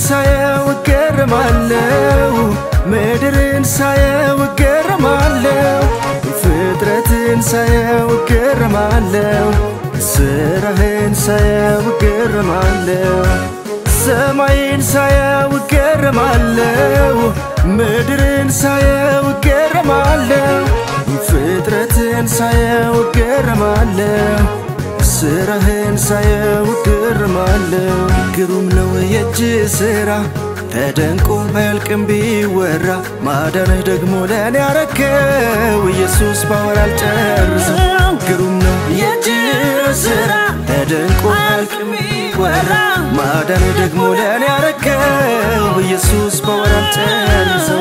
ሳየው እገረማለሁ ምድርን ሳየው እገረማለሁ ፍጥረትን ሳየው እገረማለሁ ስራህን ሳየው እገረማለሁ ሰማይን ሳየው እገረማለሁ ምድርን ሳየው እገረማለሁ ፍጥረትን ሳየው እገረማለሁ ስራህን ሳየው እገረማለሁ ግሩም ነው የእጅ ስራ ተደንቆ አያልቅም ቢወራ ማዳንህ ደግሞ ለእኔ ያረከው ኢየሱስ ባወራ አልጨርሰው ግሩም ነው የእጅ ስራ ተደንቆ አያልቅም ቢወራ ማዳንህ ደግሞ ለእኔ ያረከው ኢየሱስ ባወራ አልጨርሰው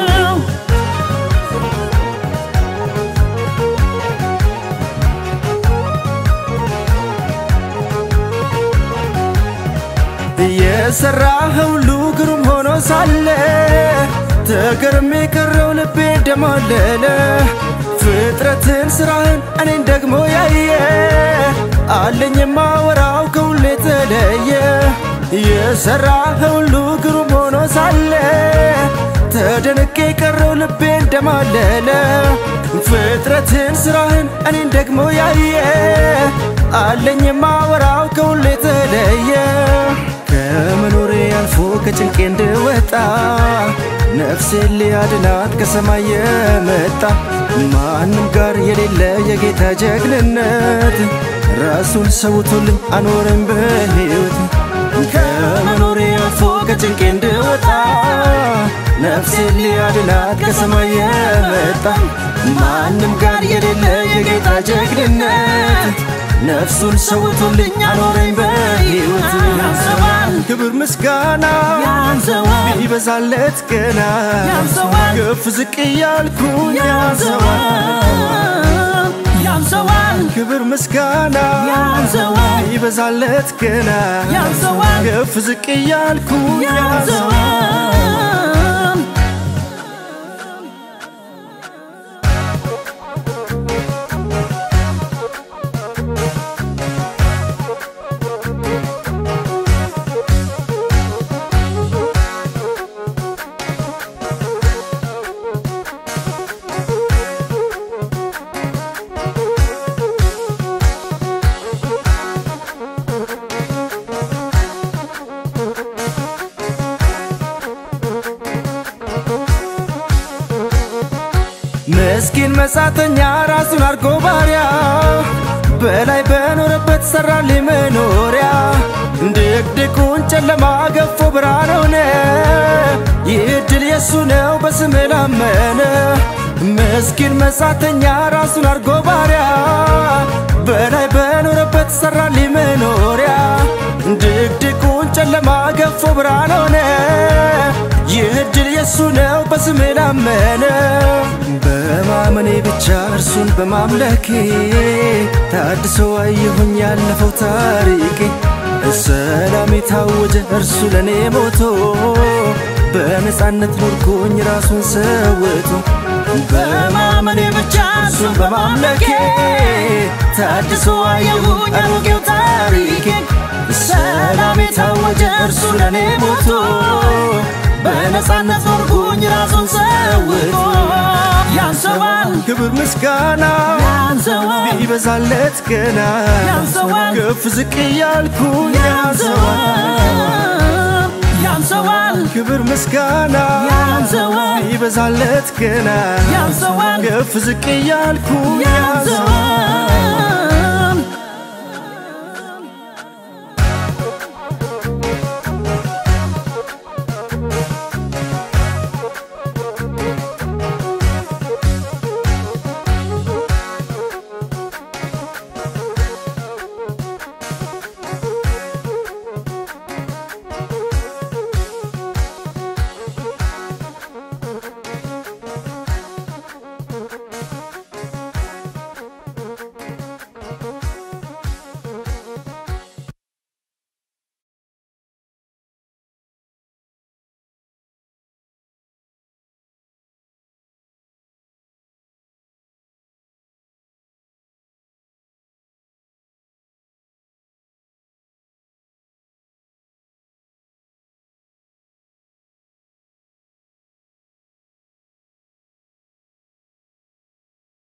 የሰራኸው ሁሉ ግሩም ሆኖ ሳለ ተገርሜ ቀረው ልቤ ደማለለ ፍጥረትን ስራህን እኔን ደግሞ ያየ አለኝ የማወራው ከሁሉ የተለየ የሰራኸው ሁሉ ግሩም ሆኖ ሳለ ተደንቄ ቀረው ልቤ እንደማለለ ፍጥረትን ስራህን እኔን ደግሞ ያየ አለኝ የማወራው ከሁሉ የተለየ ከመኖሬ አልፎ ከጭንቄ እንድወጣ ነፍሴን ሊያድናት ከሰማይ የመጣ ማንም ጋር የሌለ የጌታ ጀግንነት ራሱን ሰውቶልኝ አኖረኝ በሕይወት ከመኖሬ አልፎ ከጭንቄ እንድወጣ ነፍሴን ሊያድናት ከሰማይ የመጣ ማንም ጋር የሌለ የጌታ ጀግንነት ነፍሱን ሰውቶልኝ አኖረኝ በሕይወት ያንሰዋል ክብር ምስጋና ያንሰዋል ቢበዛለት ገና ያንሰዋል ከፍ ዝቅ እያልኩኝ ያንሰዋል ያንሰዋል ክብር ምስጋና ያንሰዋል ቢበዛለት ገና ያንሰዋል ከፍ ዝቅ እያልኩኝ ያንሰዋል ያንሰዋል ምስኪን መጻተኛ ራሱን አርጎ ባሪያ በላይ በኖረበት ሰራልኝ መኖሪያ ድቅድቁን ጨለማ ገፎ ብርሃን ሆነ። ይህ ዕድል የሱ ነው በስም ላመነ ምስኪን መጻተኛ ራሱን አርጎ ባሪያ በላይ በኖረበት ሰራልኝ መኖሪያ ድቅድቁን ጨለማ ገፎ ብርሃን ሆነ። ይህ ዕድል የሱ ነው በስሜ ላመነ በማመኔ ብቻ እርሱን በማምለኬ ታድሶ አየሁኝ ያለፈው ታሪኬ ሰላም የታወጀ እርሱ ለእኔ ሞቶ በነፃነት ኖርኩኝ ራሱን ሰውቶ በማመኔ ብቻ እርሱን በማምለኬ ታድሶ አየሁኝ አሮጌው ታሪኬ ሰላም የታወጀ እርሱ ለእኔ ሞቶ በነፃነት ኖርኩኝ ራሱን ሰውቶ ያንሰዋል ክብር ምስጋና ያንሰዋል ቢበዛለት ገና ያንሰዋል ከፍ ዝቅ እያልኩኝ ያንሰዋል ያንሰዋል ያንሰዋል ክብር ምስጋና ያንሰዋል ቢበዛለት ገና ያንሰዋል ከፍ ዝቅ እያልኩኝ ያንሰዋል ያንሰዋል